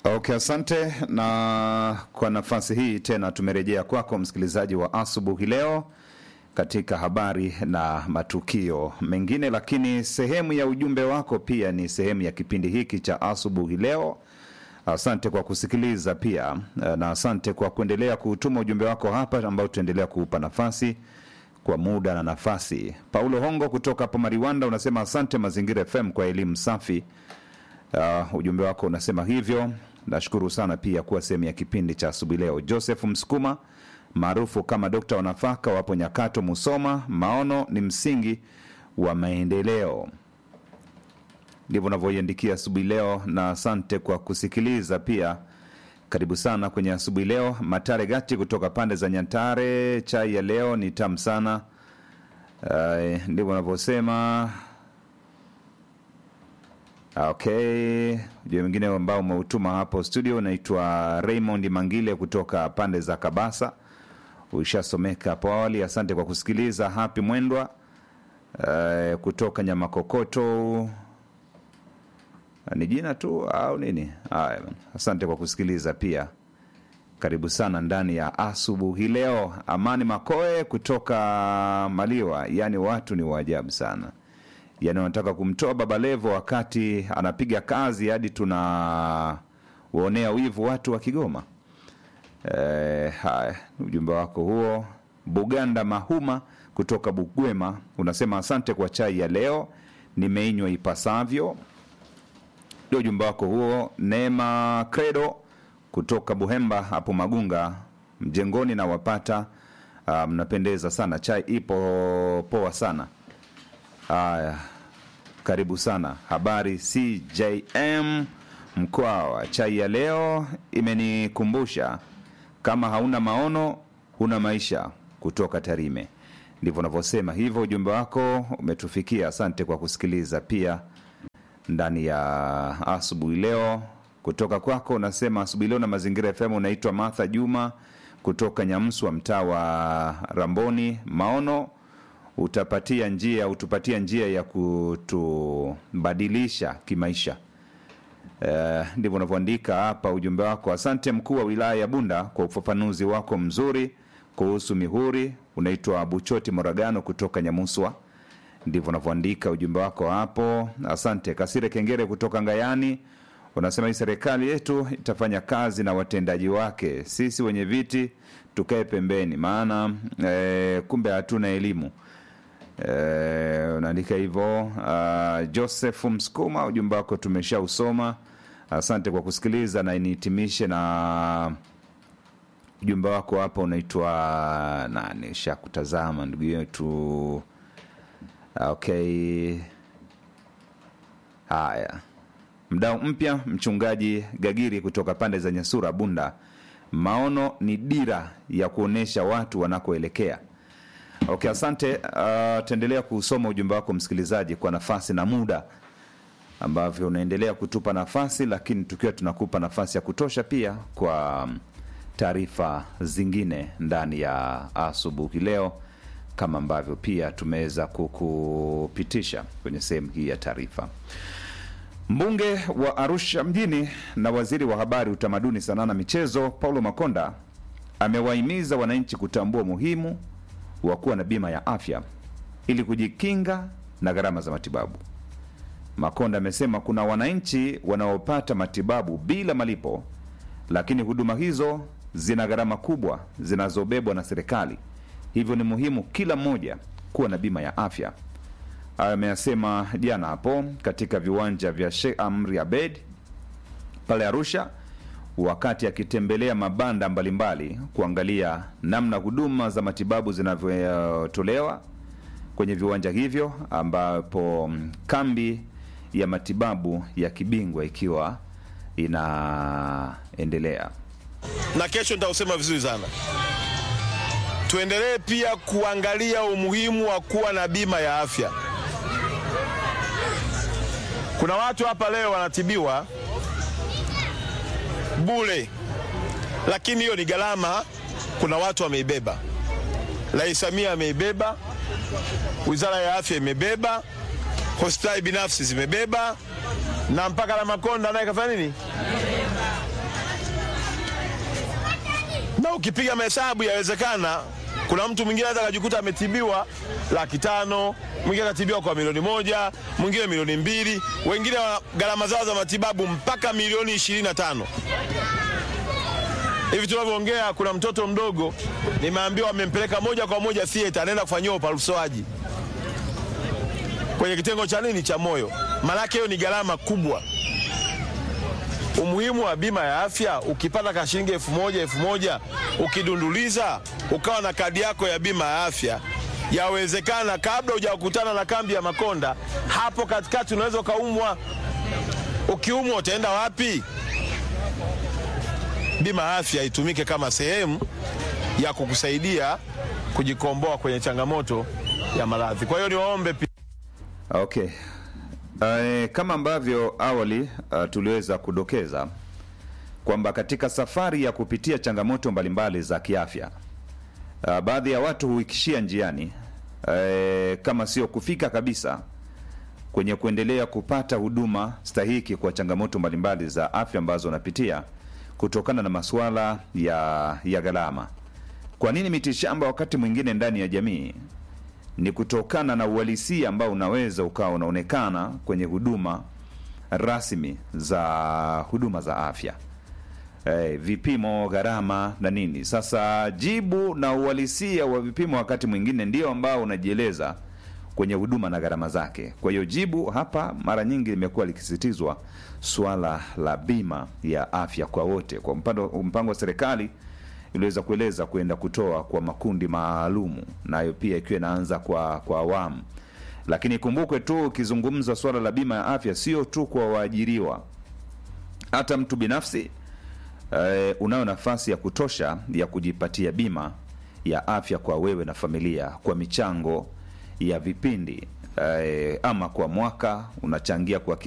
Okay, asante. Na kwa nafasi hii tena tumerejea kwako msikilizaji wa asubuhi leo katika habari na matukio mengine, lakini sehemu ya ujumbe wako pia ni sehemu ya kipindi hiki cha asubuhi leo. Asante kwa kusikiliza pia, na asante kwa kuendelea kuutuma ujumbe wako hapa, ambao tutaendelea kuupa nafasi kwa muda na nafasi. Paulo Hongo kutoka hapo Mariwanda unasema asante Mazingira FM kwa elimu safi. Uh, ujumbe wako unasema hivyo. Nashukuru sana pia kuwa sehemu ya kipindi cha asubuhi leo. Joseph Msukuma maarufu kama dokta wa nafaka wapo Nyakato, Musoma. Maono ni msingi wa maendeleo, ndivyo unavyoiandikia asubuhi leo, na asante kwa kusikiliza pia. Karibu sana kwenye asubuhi leo. Matare Gati kutoka pande za Nyantare, chai ya leo ni tamu sana. Uh, ndivyo unavyosema. Okay, ujumbe mwingine ambao umeutuma hapo studio unaitwa Raymond Mangile kutoka pande za Kabasa, uishasomeka hapo awali. Asante kwa kusikiliza. Happy Mwendwa uh, kutoka Nyamakokoto ni jina tu au nini? Haya, asante kwa kusikiliza pia. Karibu sana ndani ya asubuhi leo. Amani Makoe kutoka Maliwa, yaani watu ni waajabu sana yani wanataka kumtoa Baba Levo wakati anapiga kazi hadi tunawaonea wivu watu wa Kigoma. E, haya ujumbe wako huo. Buganda Mahuma kutoka Bugwema unasema asante kwa chai ya leo, nimeinywa ipasavyo. Ndio ujumbe wako huo. Neema Credo kutoka Buhemba hapo Magunga mjengoni na wapata mnapendeza sana, chai ipo poa sana. Haya, karibu sana. Habari CJM Mkwawa, chai ya leo imenikumbusha kama hauna maono huna maisha, kutoka Tarime. Ndivyo unavyosema hivyo. Ujumbe wako umetufikia, asante kwa kusikiliza pia ndani ya asubuhi leo. Kutoka kwako unasema asubuhi leo na Mazingira FM. Unaitwa Martha Juma kutoka Nyamswa, mtaa wa Ramboni. Maono utapatia njia utupatia njia ya kutubadilisha kimaisha. Uh, ndivyo unavyoandika hapa ujumbe wako. Asante mkuu wa wilaya ya Bunda kwa ufafanuzi wako mzuri kuhusu mihuri. Unaitwa Buchoti Moragano kutoka Nyamuswa, ndivyo unavyoandika ujumbe wako hapo. Asante. Kasire Kengere kutoka Ngayani unasema hii serikali yetu itafanya kazi na watendaji wake, sisi wenye viti tukae pembeni, maana eh, kumbe hatuna elimu. Eh, unaandika hivyo. Uh, Joseph Msukuma, ujumbe wako tumeshausoma. Asante kwa kusikiliza, na nihitimishe na ujumbe wako hapa. Unaitwa nani? Shakutazama ndugu yetu. Okay, haya, mdau mpya, mchungaji Gagiri kutoka pande za Nyasura, Bunda. Maono ni dira ya kuonyesha watu wanakoelekea. Okay, asante. Uh, tuendelea kusoma ujumbe wako msikilizaji, kwa nafasi na muda ambavyo unaendelea kutupa nafasi, lakini tukiwa tunakupa nafasi ya kutosha pia kwa taarifa zingine ndani ya asubuhi leo, kama ambavyo pia tumeweza kukupitisha kwenye sehemu hii ya taarifa. Mbunge wa Arusha mjini na waziri wa habari, utamaduni, sanaa na michezo Paulo Makonda amewahimiza wananchi kutambua umuhimu wa kuwa na bima ya afya ili kujikinga na gharama za matibabu. Makonda amesema kuna wananchi wanaopata matibabu bila malipo, lakini huduma hizo zina gharama kubwa zinazobebwa na serikali, hivyo ni muhimu kila mmoja kuwa na bima ya afya. Hayo ameyasema jana hapo katika viwanja vya Sheikh Amri Abed pale Arusha wakati akitembelea mabanda mbalimbali kuangalia namna huduma za matibabu zinavyotolewa kwenye viwanja hivyo, ambapo kambi ya matibabu ya kibingwa ikiwa inaendelea. Na kesho nitausema vizuri sana. Tuendelee pia kuangalia umuhimu wa kuwa na bima ya afya. Kuna watu hapa leo wanatibiwa bure, lakini hiyo ni gharama. Kuna watu wameibeba, Rais Samia ameibeba, Wizara ya Afya imebeba, hospitali binafsi zimebeba, na mpaka la Makonda naye kafanya nini? na ukipiga mahesabu yawezekana kuna mtu mwingine anaweza akajikuta ametibiwa laki tano, mwingine akatibiwa kwa milioni moja, mwingine milioni mbili, wengine wana gharama zao za matibabu mpaka milioni ishirini na tano. Hivi tunavyoongea, kuna mtoto mdogo nimeambiwa amempeleka moja kwa moja theater, anaenda kufanyiwa upasuaji kwenye kitengo cha nini cha moyo. Maanake hiyo ni gharama kubwa. Umuhimu wa bima ya afya, ukipata ka shilingi elfu moja elfu moja ukidunduliza, ukawa na kadi yako ya bima ya afya, yawezekana kabla hujakutana na kambi ya Makonda, hapo katikati unaweza ukaumwa. Ukiumwa utaenda wapi? Bima ya afya itumike kama sehemu ya kukusaidia kujikomboa kwenye changamoto ya maradhi. Kwa hiyo niwaombe pia Okay. Uh, kama ambavyo awali uh, tuliweza kudokeza kwamba katika safari ya kupitia changamoto mbalimbali za kiafya uh, baadhi ya watu huikishia njiani uh, kama sio kufika kabisa kwenye kuendelea kupata huduma stahiki kwa changamoto mbalimbali za afya ambazo wanapitia kutokana na masuala ya, ya gharama. Kwa nini mitishamba wakati mwingine ndani ya jamii ni kutokana na uhalisia ambao unaweza ukawa unaonekana kwenye huduma rasmi za huduma za afya eh, vipimo, gharama na nini. Sasa jibu na uhalisia wa vipimo wakati mwingine ndio ambao unajieleza kwenye huduma na gharama zake. Kwa hiyo jibu hapa mara nyingi limekuwa likisisitizwa swala la bima ya afya kwa wote, kwa mpango, mpango wa serikali iliweza kueleza kwenda kutoa kwa makundi maalumu, nayo pia ikiwa inaanza kwa kwa awamu. Lakini ikumbukwe tu, ukizungumza swala la bima ya afya sio tu kwa waajiriwa, hata mtu binafsi eh, unayo nafasi ya kutosha ya kujipatia bima ya afya kwa wewe na familia kwa michango ya vipindi eh, ama kwa mwaka unachangia kwa